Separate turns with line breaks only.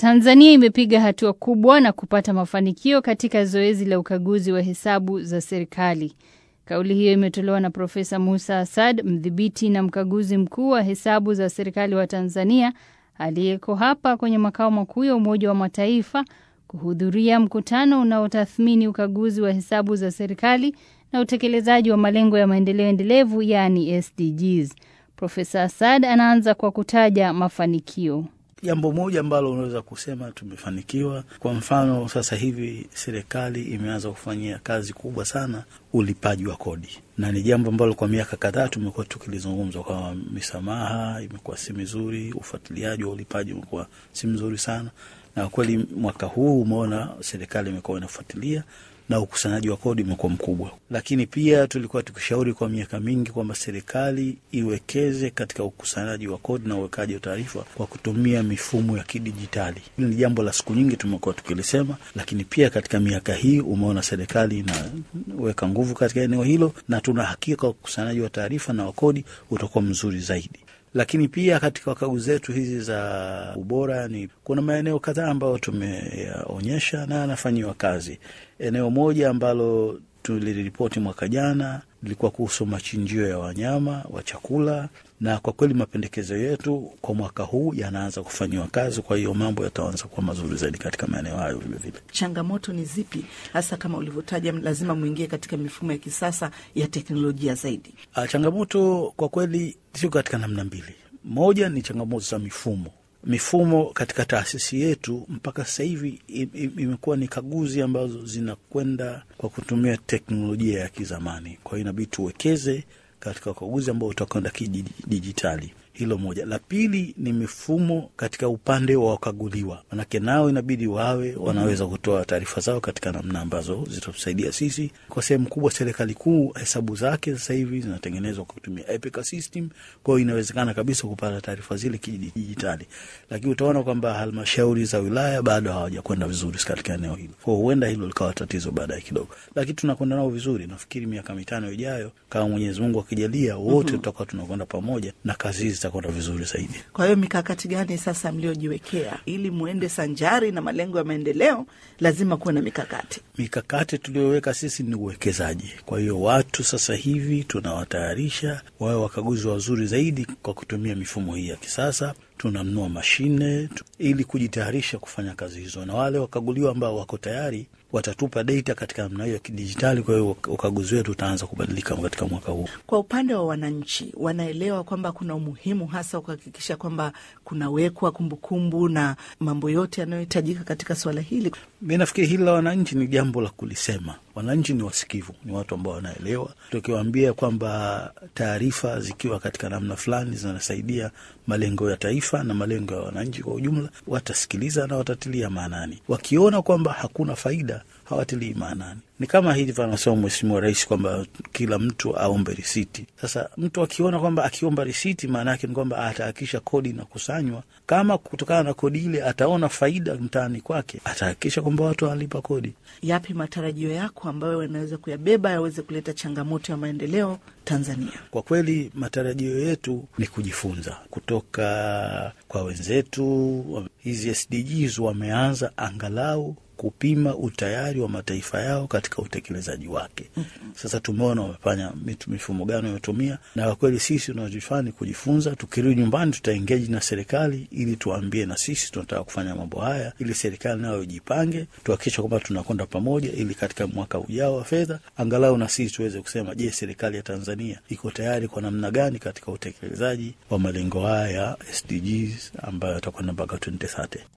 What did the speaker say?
Tanzania imepiga hatua kubwa na kupata mafanikio katika zoezi la ukaguzi wa hesabu za serikali. Kauli hiyo imetolewa na Profesa Musa Asad, mdhibiti na mkaguzi mkuu wa hesabu za serikali wa Tanzania, aliyeko hapa kwenye makao makuu ya Umoja wa Mataifa kuhudhuria mkutano unaotathmini ukaguzi wa hesabu za serikali na utekelezaji wa malengo ya maendeleo endelevu, yaani SDGs. Profesa Asad anaanza kwa kutaja mafanikio.
Jambo moja ambalo unaweza kusema tumefanikiwa, kwa mfano, sasa hivi serikali imeanza kufanyia kazi kubwa sana ulipaji wa kodi, na ni jambo ambalo kwa miaka kadhaa tumekuwa tukilizungumza kwamba misamaha imekuwa si mizuri, ufuatiliaji wa ulipaji umekuwa si mzuri sana, na kweli mwaka huu umeona serikali imekuwa inafuatilia na ukusanyaji wa kodi umekuwa mkubwa, lakini pia tulikuwa tukishauri kwa miaka mingi kwamba serikali iwekeze katika ukusanyaji wa kodi na uwekaji wa taarifa kwa kutumia mifumo ya kidijitali. Hili ni jambo la siku nyingi tumekuwa tukilisema, lakini pia katika miaka hii umeona serikali inaweka nguvu katika eneo hilo, na tuna hakika ukusanyaji wa taarifa na wa kodi utakuwa mzuri zaidi lakini pia katika wakaguzi zetu hizi za ubora ni kuna maeneo kadhaa ambayo tumeyaonyesha na yanafanyiwa kazi. Eneo moja ambalo tuliripoti mwaka jana lilikuwa kuhusu machinjio ya wanyama wa chakula, na kwa kweli mapendekezo yetu kwa mwaka huu yanaanza kufanyiwa kazi. Kwa hiyo mambo yataanza kuwa mazuri zaidi katika maeneo hayo. Vilevile,
changamoto ni zipi hasa, kama ulivyotaja, lazima mwingie katika mifumo ya kisasa ya teknolojia zaidi?
A, changamoto kwa kweli sio katika namna mbili. Moja ni changamoto za mifumo mifumo katika taasisi yetu mpaka sasa hivi imekuwa ni kaguzi ambazo zinakwenda kwa kutumia teknolojia ya kizamani. Kwa hiyo inabidi tuwekeze katika ukaguzi ambao utakwenda kidijitali. Hilo moja. La pili ni mifumo katika upande wa wakaguliwa, manake nao inabidi wawe wanaweza kutoa taarifa zao katika namna ambazo zitatusaidia sisi. Kwa sehemu kubwa, serikali kuu hesabu zake sasa hivi zinatengenezwa kwa kutumia Epica system, kwa hiyo inawezekana kabisa kupata taarifa zile kidijitali, lakini utaona kwamba halmashauri za wilaya bado hawajakwenda vizuri katika eneo hilo, kwa huenda hilo likawa tatizo baadaye kidogo, lakini tunakwenda nao vizuri. Nafikiri miaka mitano ijayo, kama Mwenyezi Mungu akijalia, wote tutakuwa tunakwenda pamoja na kazi hizi zitakwenda vizuri zaidi.
Kwa hiyo mikakati gani sasa mliojiwekea ili muende sanjari na malengo ya maendeleo? Lazima kuwe na mikakati.
Mikakati tuliyoweka sisi ni uwekezaji. Kwa hiyo watu sasa hivi tunawatayarisha wawe wakaguzi wazuri zaidi kwa kutumia mifumo hii ya kisasa. Tunanunua mashine ili kujitayarisha kufanya kazi hizo, na wale wakaguliwa ambao wako tayari watatupa data katika namna hiyo ya kidijitali. Kwa hiyo ukaguzi wetu utaanza kubadilika katika mwaka huu.
Kwa upande wa wananchi, wanaelewa kwamba kuna umuhimu hasa kuhakikisha kwamba kunawekwa kumbukumbu na mambo yote yanayohitajika katika suala hili.
Mi nafikiri hili la wananchi ni jambo la kulisema. Wananchi ni wasikivu, ni watu ambao wanaelewa. Tukiwaambia kwamba taarifa zikiwa katika namna fulani zinasaidia malengo ya taifa na malengo ya wananchi kwa ujumla, watasikiliza na watatilia maanani. Wakiona kwamba hakuna faida, hawatilii maanani. Ni kama hivi anasema Mheshimiwa Rais kwamba kila mtu aombe risiti. Sasa mtu akiona kwamba akiomba risiti, maana yake ni kwamba atahakikisha kodi inakusanywa. Kama kutokana na kodi ile ataona faida mtaani kwake, atahakikisha kwamba watu wanalipa kodi.
Yapi matarajio yako ambayo wanaweza kuyabeba yaweze kuleta changamoto ya maendeleo Tanzania?
Kwa kweli matarajio yetu ni kujifunza kutoka kwa wenzetu. Hizi SDGs wameanza angalau kupima utayari wa mataifa yao katika utekelezaji wake. Sasa tumeona wamefanya mifumo gani wametumia, na kwa kweli sisi tunachofanya kujifunza. Tukirudi nyumbani, tutaengeji na serikali ili tuambie na sisi tunataka kufanya mambo haya, ili serikali nayo ijipange, tuhakikisha kwamba tunakwenda pamoja, ili katika mwaka ujao wa fedha angalau na sisi tuweze kusema, je, serikali ya Tanzania iko tayari kwa namna gani katika utekelezaji wa malengo haya ya SDGs ambayo yatakwenda mpaka 2030.